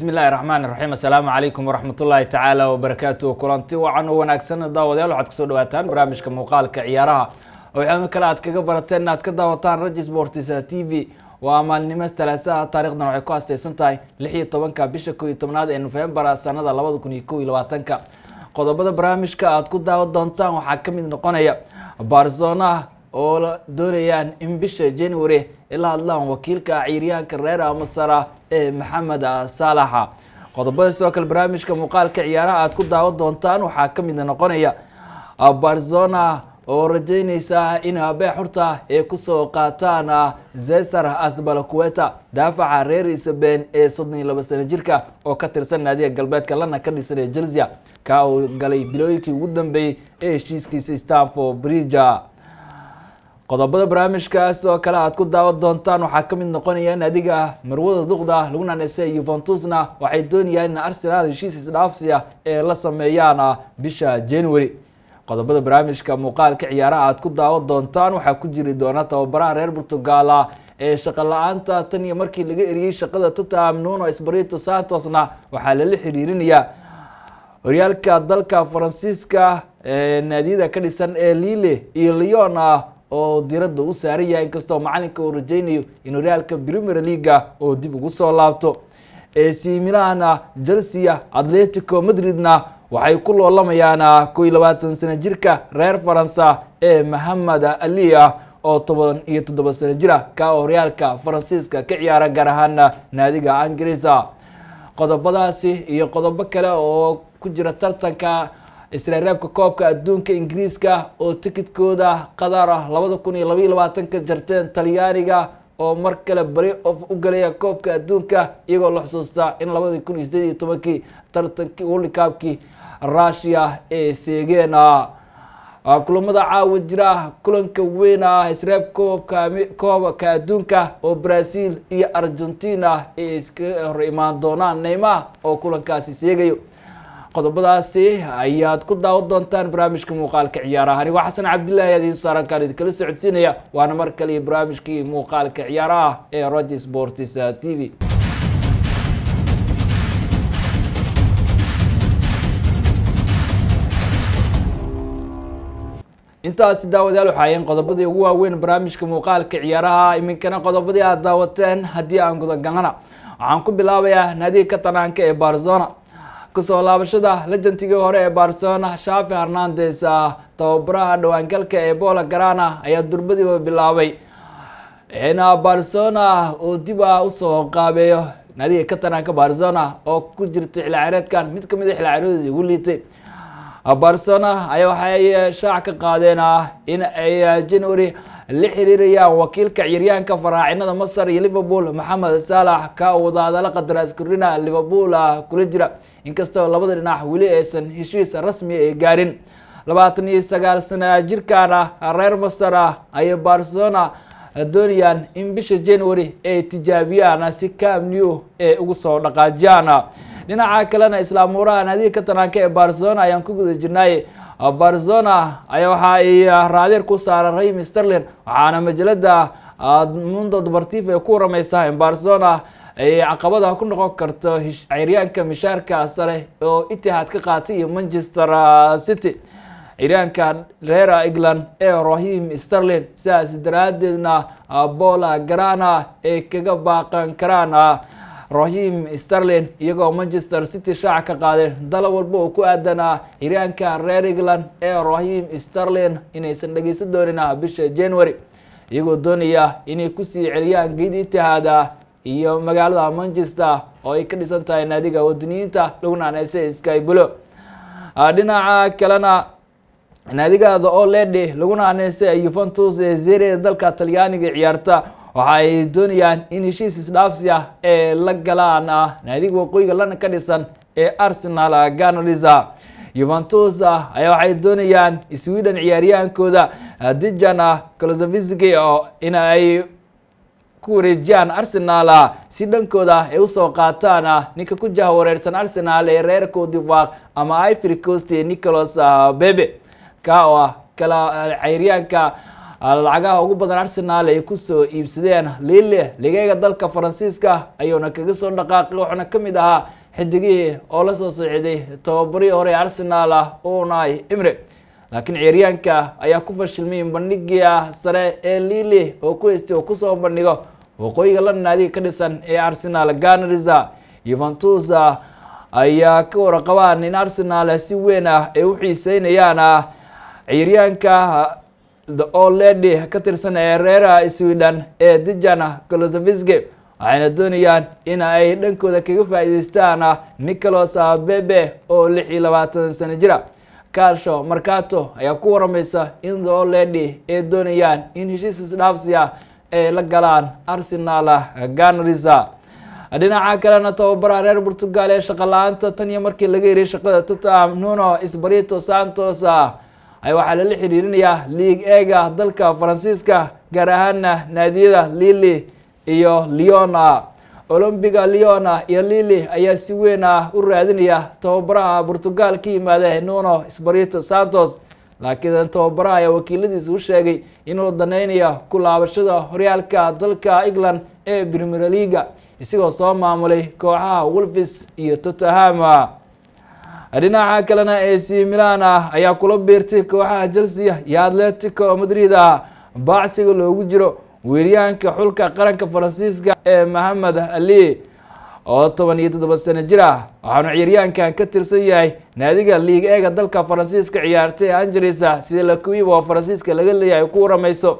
bismi illaahi raxmaan iraxiim assalaamu calaykum waraxmatullaahi tacaala wabarakaatu kulanti wacan oo wanaagsan daawadayaal waxaad kusoo dhawaataan barnaamijka muuqaalka ciyaaraha oo waxyaaba kale aad kaga barateen inaad ka daawataan raji sports t v waa maalnimo talaasaha taarikhdan waxay ku asteysan tahay lix iyo tobanka bisha kow iyo tobnaad ee nofembar sanada labada kun iyo kow iyo labaatanka qodobada barnaamijka aad ku daawan doontaan waxaa ka mid noqonaya barzona oo la doonayaan in bisha january ila hadlaan wakiilka ciyaaryahanka reer masara ee maxamed saalaxa qodobada sidoo kale barnaamijka muuqaalka ciyaaraha aad ku daawan doontaan waxaa ka mid noqonaya barzona oo rajeyneysa in habee xurta ay kusoo qaataan zesar asbalakueta daafaca reer isabeen ee soddon iyo laba sano jirka oo ka tirsan naadiga galbeedka lana ka dhisan ee chelsea ka uu galay bilooyinkii ugu dambeeyey ee heshiiskiisa stanford bridge qodobada barnaamijkaas oo kale aad ku daawan doontaan waxaa ka mid noqonaya in adiga marwada duqda lagu naaneysa yuventusna waxay doonayaan in arsenal heshiis isdhaafsiya ee la sameeyaan bisha january qodobada barnaamijka muuqaalka ciyaaraha aad ku daawan doontaan waxaa ku jiri doona tababaraha reer portugala ee shaqo la-aanta tan iyo markii laga eriyey shaqada tottenham nuno espirito santosna waxaa lala xiriirinayaa horyaalka dalka faransiiska ee naadiyada ka dhisan ee lille iyo leon oo diradda u saaran yahay inkastoo macalinka uu rajeynayo in horyaalka premier leaga oo dib ugu soo laabto ac milan chelsea atletico madridna waxay ku loolamayaan kow iyo labaatan sano jirka reer faransa ee mohamed ali ah oo toban iyo toddoba sano jira ka horyaalka faransiiska ka ciyaara gaar ahaan naadiga ingiriisa qodobadaasi iyo qodobo kale oo ku jira tartanka isreereebka koobka adduunka ingiriiska oo tikidkooda qatar ah labada kun iyo labaiyo labaatanka jarteen talyaaniga oo mar kale bari of u galaya koobka adduunka iyagoo la xusuustaa in labadii kun iyo sideed iyo tobankii tartankii worldcupkii russia ee seegeena kulamada caawa jira kulanka weyn ah isreeb koobka koobka adduunka oo brazil iyo argentina ay iska hor imaan doonaan neymar oo kulankaasi seegayo qodobadaasi ayaad ku daawan doontaan barnaamijka muuqaalka ciyaaraha anigoo xasan cabdillahi ayaa idiin saaran kaan idinkala socodsiinaya waana mar kale barnaamijkii muuqaalka ciyaaraha ee roger sports t v intaasi daawadayaal waxaa ahayn qodobadii ugu waaweyn barnaamijka muuqaalka ciyaaraha iminkana qodobadii aad daawateen haddii aan gudagalana waxaan ku bilaabayaa naadiga katanaanka ee barzona kusoo laabashada lejantigii hore ee barcelona shafi hernandes tababaraha dhawaangalka ee bola garana ayaa durbadiiba bilaabay in barcelona uu dib a usoo qaabeeyo naadiga katanaanka barcelona oo ku jirta xilciyaareedkan mid kamid a xilciyaareedooda ugu liitay barcelona ayaa waxay shaac ka qaadeen in ay january la xiriirayaan wakiilka ciyaaryahanka faraacinada masar iyo liverpool maxamed saalax ka wadaadala qadaraaskurina liverpool kula jira inkastoo labada dhinac weli aysan heshiis rasmi ay gaarin labaatan iyo sagaal sana jirkan reer masar ayay barcelona doonayaan in bisha january ay tijaabiyaan si cam new ay ugu soo dhaqaajiyaan dhinaca kalena islaamuuraha naadiga katanaanka ee barcelona ayaan ku guda jirnay barcelona ayaa waxa ay raadeer ku saaran raymi sterlin waxaana majalada mundo deportiv ay ku warameysaa in barcelona ay caqabada ku noqon karto ciyaaryaanka mishaarka sare oo itihaad ka qaatay iyo manchester city ciyaaryaanka reer england ee rahim sterlin sidaas daraadeedna bola garana ay kaga baaqan karaan rahim sterlin iyagoo manchester city shaac ka qaadeen dala walba oo ku aadanaa xiryaanka reer england ee rahim sterlin inaysan dhegeysan doonin bisha january iyagoo doonaya inay kusii celiyaan geed itihaada iyo magaalada manchester oo ay ka dhisan tahay naadiga wadaniyiinta lagu naaneysa skybulo dhinaca kalena naadigaada oo ledi lagu naaneysa yuventus ee zere dalka talyaaniga ciyaarta waxa ay doonayaan in heshiis isdhaafsiya ee la galaan naadiga waqooyiga lana ka dhisan ee arsenal ganalisa yuventus ayaa waxay doonayaan sweden ciyaaryahaankooda dijan kolozovski oo in ay ku wareejiyaan arsenal si dhankooda ay usoo qaataan ninka ku jahwareersan arsenal ee reer codivaq ama ivory coast nicholas bebe ka oo ah kala ciyaaryahanka lacagaha ugu badan arsenal ay kusoo iibsadeen lille ligeega dalka faransiiska ayuuna kaga soo dhaqaaqay waxaana ka mid ahaa xidigihii oo la soo saxiiday tababarihii hore ee arsenal ah unai imre laakiin ciyaaryaanka ayaa ku fashilmay bandhigia sare ee lille oo ku haystay oo kusoo bandhigo waqooyiga london naadiga ka dhisan ee arsenal ganarisa yuventus ayaa ka warqabaan in arsenal si weyn ah ay u xiiseynayaan ciyaaryaanka the old lady ka tirsan ee reera sweden ee dijan kolosoviski waxayna doonayaan in ay dhankooda kaga faa'iideystaan nicholas bebe oo lix iyo labaatan sano jira calsho marcato ayaa ku waramaysa in the old lady ay doonayaan in heshiis isdhaafsiya ay la galaan arsenal ganarisa dhinaca kalena tababaraha reer portugal ee shaqo la-aanta tan iyo markii laga yiriy shaqada tottenham nuno sbarito santos waxaa lala xiriirinayaa league ega dalka faransiiska gaar ahaana naadiyada lille iyo leona olombiga leona iyo lille ayaa si weyn ah u raadinaya tababaraha portugal ka yimaada nuno sbarito santos laakiin tababaraha ayaa wakiiladiisa u sheegay inuu daneynayo ku laabashada horyaalka dalka england ee premier leaga isagoo soo maamulay kooxaha wolves iyo tottenham dhinaca kalena ac milan ayaa kula biirtay kooxaha chelsea iyo atletico madrid baacsiga loogu jiro weeryaanka xulka qaranka faransiiska ee mohamed ali oo toban iyo toddoba sano jir ah waxaanu ciyaaryaankan ka tirsan yahay naadiga liig eega dalka faransiiska ciyaartay angeles sida lakuib oo faransiiska laga leeyahay ku waramayso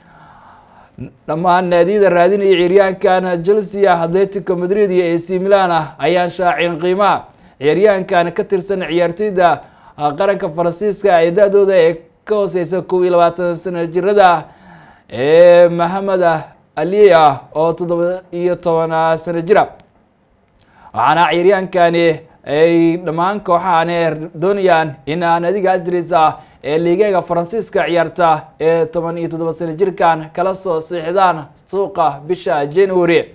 dhammaan naadiyada raadinaya ciyaaryaankan chelsea atletico madrid iyo ac milan ayaan shaacin qiimaha ciyaaryahankan ka tirsan ciyaartoyda qaranka faransiiska ee da-dooda ee ka hooseysa kow iyo labaatan sano jirada ee mohamed ali ah oo toddoba iyo toban sano jira waxaana ciyaaryahankani ay dhammaan kooxahan doonayaan in naadiga adris ah ee liigeega faransiiska ciyaarta ee toban iyo toddoba sano jirkan kala soo siixdaan suuqa bisha january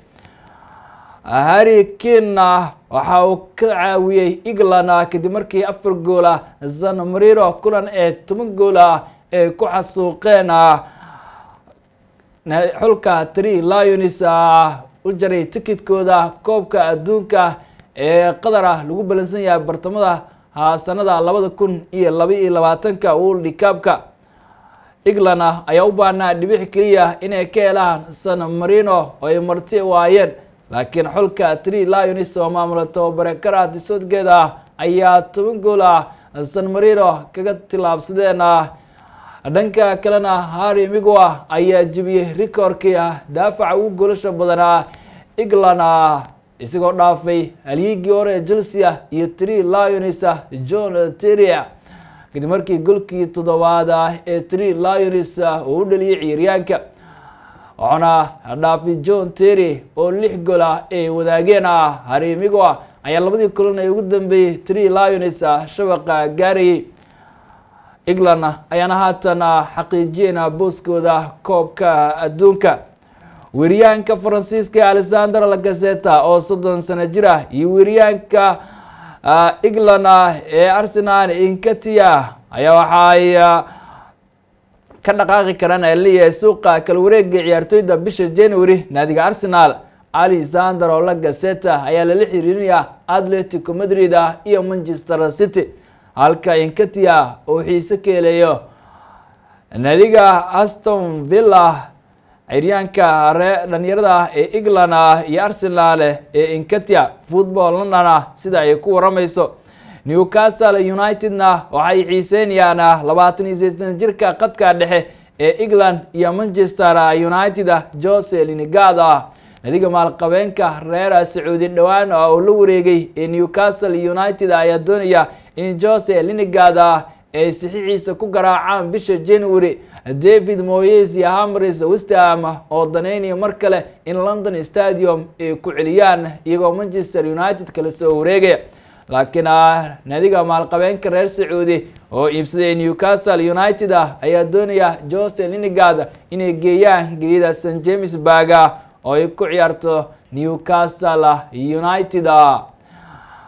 harry kina waxa uu ka caawiyey england kadib markii afar gool ah san mariro kulan ee toban gool ah ay ku xasuuqeen xulka tree lions u jaray tikitkooda koobka adduunka ee qatar ah lagu balansan yahay bartamada sanada labada kun iyo laba iyo labaatanka world cupka england ayaa u baahnaa dhibix keliya inay ka helaan san marino oo ay marti waayeen laakiin xulka tree lions oo maamula tababare karaati soodgeeda ayaa toban gool ah san marino kaga tillaabsadeen dhanka kalena harry migwa ayaa jebiyey rikoorkii daafaca ugu goolasha badanaa england isagoo dhaafay halyiigii hore ee chelsea iyo tree lions john terria kadib markii golkii toddobaad ee tree lions uu u dhaliyay ciyaaryaanka waxaana dhaafay john terry oo lix gool ah ay wadaageen harry migwa ayaa labadii kulan ee ugu dambeeyey tree lions shabaqa gaarayay england ayaana haatan xaqiijiyeen booskooda koobka adduunka weeryaanka faransiiska ee alexander lagazeta oo soddon sano jir ah iyo weeryaanka england ee arsenal inkatia ayaa waxaay ka dhaqaaqi karaan leeyahay suuqa kala wareega ciyaartoyda bisha january naadiga arsenal alexander oo lagazeta ayaa lala xiriirinayaa atletico madrid iyo manchester city halka inkatia uu xiise ka helayo naadiga aston villa ciryaanka ree dhalinyarada ah ee england ah iyo arsenal ee inkatia football london ah sida ay ku waramayso newcastle united-na waxay xiiseynayaan labaatan iyo sideetan jirka qadka dhexe ee england iyo manchester united jose linigad ah nadiga maalqabeenka reer sacuudi dhowaan oo la wareegay ee newcastle united ayaa doonaya in jose linigad ay saxiixiisa ku garaacaan bisha january david moyes iyo hamris westham oo daneynaya mar kale in london stadium ay ku celiyaan iyagoo manchester united kala soo wareegaya laakiin nadiga maalqabeenka reer sacuudi oo iibsaday newcastle united ayaa doonaya jose linigad inay geeyaan geeyada st james burg oo ay ku ciyaarto newcastle united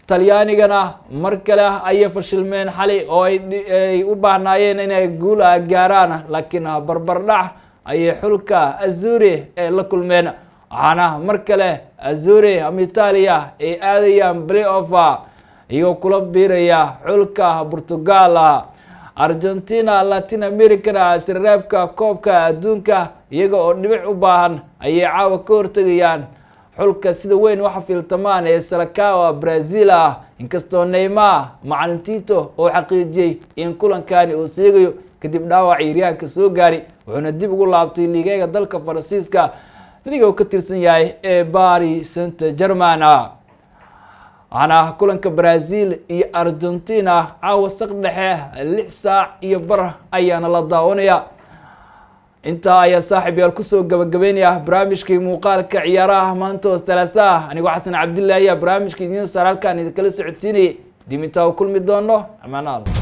talyaanigana mar kale ayay fashilmeen xali oo ay u baahnaayeen inay guul gaaraan laakiin barbardhac ayay xulka azuri ee la kulmeen waxaana mar kale azuri ama italia ay aadayaan play offer iyagoo kula biiraya xulka portugal argentina latin americana sirreebka koobka adduunka iyaga oo dhibic u baahan ayay caawa ka hortegayaan xulka sida weyn u xafiiltamaan ee salakawa brazil ah inkastoo neymar macalin tito oo xaqiijiyey in kulankani uu seegayo kadib dhaawac ciiryaanka soo gaari wuxuuna dib ugu laabtay liigeega dalka faransiiska liga uu ka tirsan yahay ee bari saint german waxaana kulanka brazil iyo argentina caawa saq dhexe lix saac iyo bar ayaana la daawanaya intaa ayaa saaxib yaal kusoo gabagabeynaya barnaamijkii muuqaalka ciyaaraha maantoos talaasaah anigoo xasan cabdillah ayaa barnaamijka idiin saar halkaan idinkala socodsiinayay dimintaa u kulmi doono amaanaal